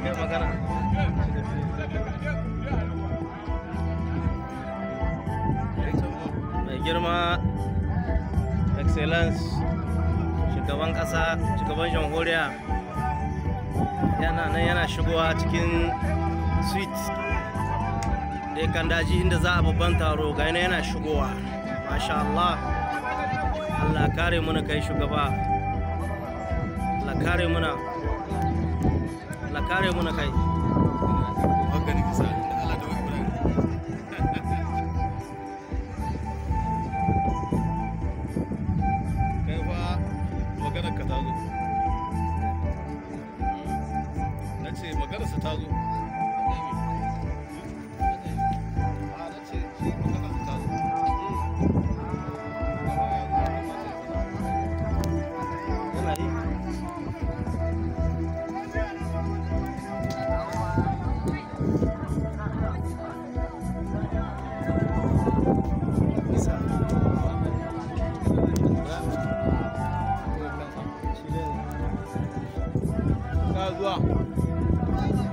kai magana mai girma excellence shugaban ƙasa shugaban jamhuriya yana nan yana shigowa cikin suite da ya kan daji inda za a babban taro ga yana yana shigowa masha Allah Allah kare muna kai shugaba Allah kare muna Allah kare muna kai Hankali ka sa da Allah da Ibrahim. Kai fa maganar ka ta zo. Na ce maganar sa ta zo. A na ce shi maganar sa ta zo. yana yi isa Ka zuwa.